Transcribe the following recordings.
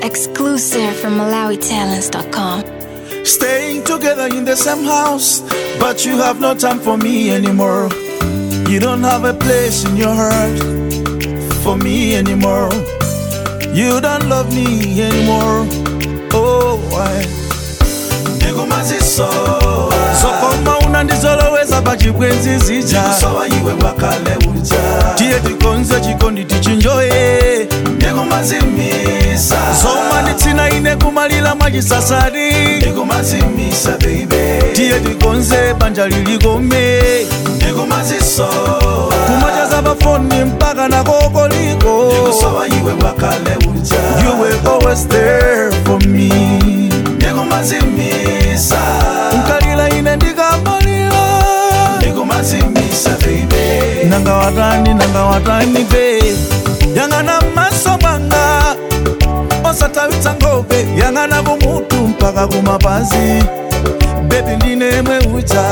Exclusive from MalawiTalents.com. Staying together in the same house, but you have no time for me anymore. You don't have a place in your heart for me anymore. You don't love me anymore. Oh, why? sokoma unandizoloweza pachibwenzi zija ndikusowa iwe wakale uja tiye tikonze chikondi tichinjoye ndikumazimisa soma nditsina ine kumalira mwachisasadi ndikumazimisa baby tiye tikonze banja lilikome ndikumazisowa kumachaza pafoni mpaka na kokoliko ndikusowa iwe wakale uja you were always there for me ndikumazimisa nkalira ine ndikamalira ndikumazimisa baby nanga watani nanga watani be yang'ana maso mwanga osatawitsa ngope yang'ana kumutu mpaka kumapazi bebi ndine mweucha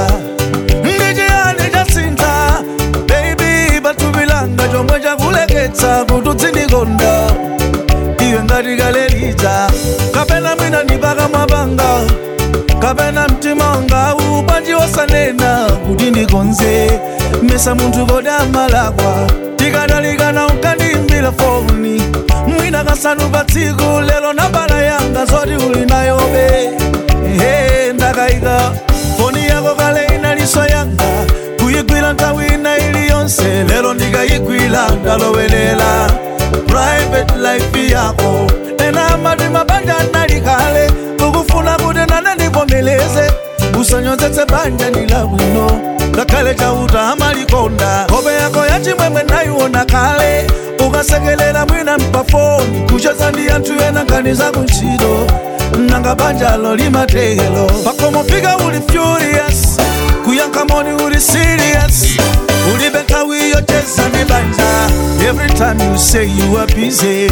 ndichiyani chasintha bebi patubilanga chomwe chakuleketsa kuti udzindikonda iwe ngati kalelija kapena mwina ndipaka mwapanga kapena mtima wanga upanji wosanena kuti ndikonze mesa munthu kodi amalakwa tikadalikana unkandiimbira foni mwina kasanu pa tsiku lero nambala yanga zoti uli nayobe ehe ndakayika foni yako kale inaliso yanga kuyigwira nthawi ina iliyonse lero ndikayigwira ndalowelela private life yako ena amati mabanja nalikale ukufuna kuti nane ndivomeleze usanyozetse banja ndilabwino ngakhale chauta amalikonda hope yako yachimwemwe nayiona kale ukasekelera mwina mpafoni kucheza ndi anthu ena nkhani zakuntchito nanga banjalo limatelo pakomofika uli furious kuyankha moni uli serious ulibe nthawi yocheza ndi banja every time you say you are busy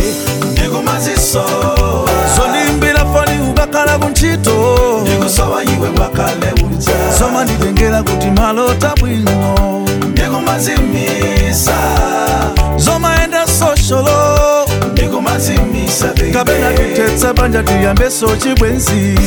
ndikumazisowa zondimbira foni ukakhala kuntchito ndikusowa iwe wakale uja zoma nditengera kuti malota bwino ndikumazimisa zomaenda sosholo ndikumazimisa kapena baby titetsa banja tiyambeso chibwenzi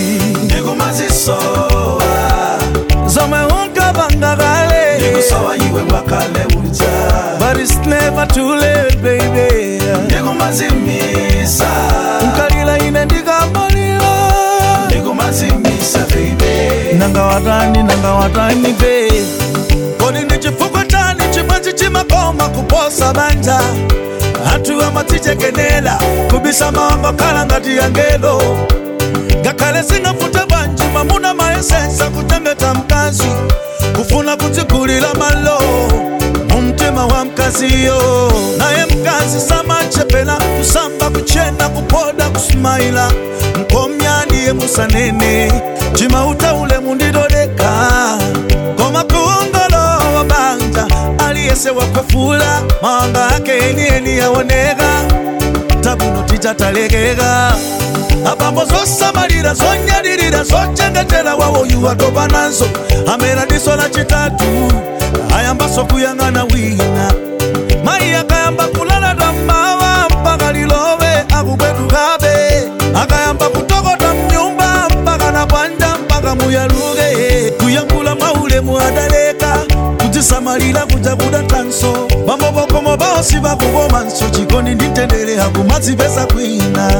ndikumazisowa zomwe unkapanga kale ndikusowa iwe wakale uja but it's never too late baby ndikumazimisa nkalira ine ndikamalira ndikumazimisa baby nanga watani nanga watani be kodi ndi chifukwa chani chimwenzi chimakoma kuposa banja anthu amatichekenera kubisa mawanga khala ngati yangelo ngakhale singafute bwanji mamuna mayesensa kuchengeta mkazi kufuna kudzigulira malo mu mtima wa mkaziyo naye mkazi samachepera kusamba kuchena kupoda kusumaila mkomyaniye musanene chimauta ule mundidodeka koma kuongolowa banja aliyese wakwefula mawanga ake enieni yaoneka tabuno tichatalekeka abambo zosamalira zonyadilira zochengetera wawo yuwatopa nazo amera diso la chitatu ayambaso kuyang'ana wina mayi akayamba kulala tammawa mpaka lilowe akubwetukabe akayamba kutokota mnyumba mpaka na bwanja mpaka muyaluke kuyankula mwaulemu adaleka kudzisamalira kuja kuda tanso bambobokomo baosi bakukomanso chikondi nditendere akumadzipesa kwina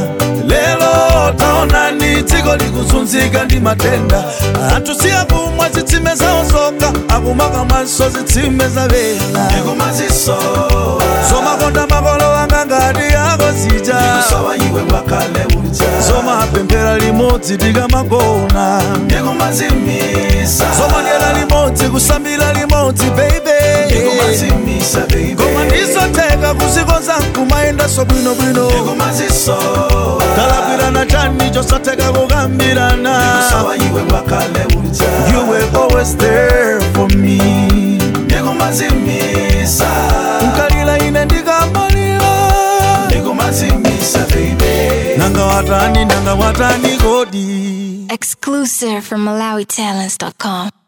lelo taonani dziko likuzunzika ndi matenda anthu siyakumwa zitsime zawo zokha akumaka mwanso zitsime za vena ndikumazisowa zomakonda makolo anga ngati yako zija ndikusowa iwe wakale uja zomapemphera limodzi tikamagona ndikumazimisa zomadyera limodzi kusambira limodzi baby ndikumazimisa baby koma ndizotheka kuzikonza nkumayendaso bwinobwino ndikumazisowa talakwirana chani chosatheka kukambirana ndikusowa iwe wakale uja you were always there for me ndikumazimisa nkalira ine ndikamalira ndikumazimisa baby nanga watani nanga watani kodi Exclusive from MalawiTalents.com.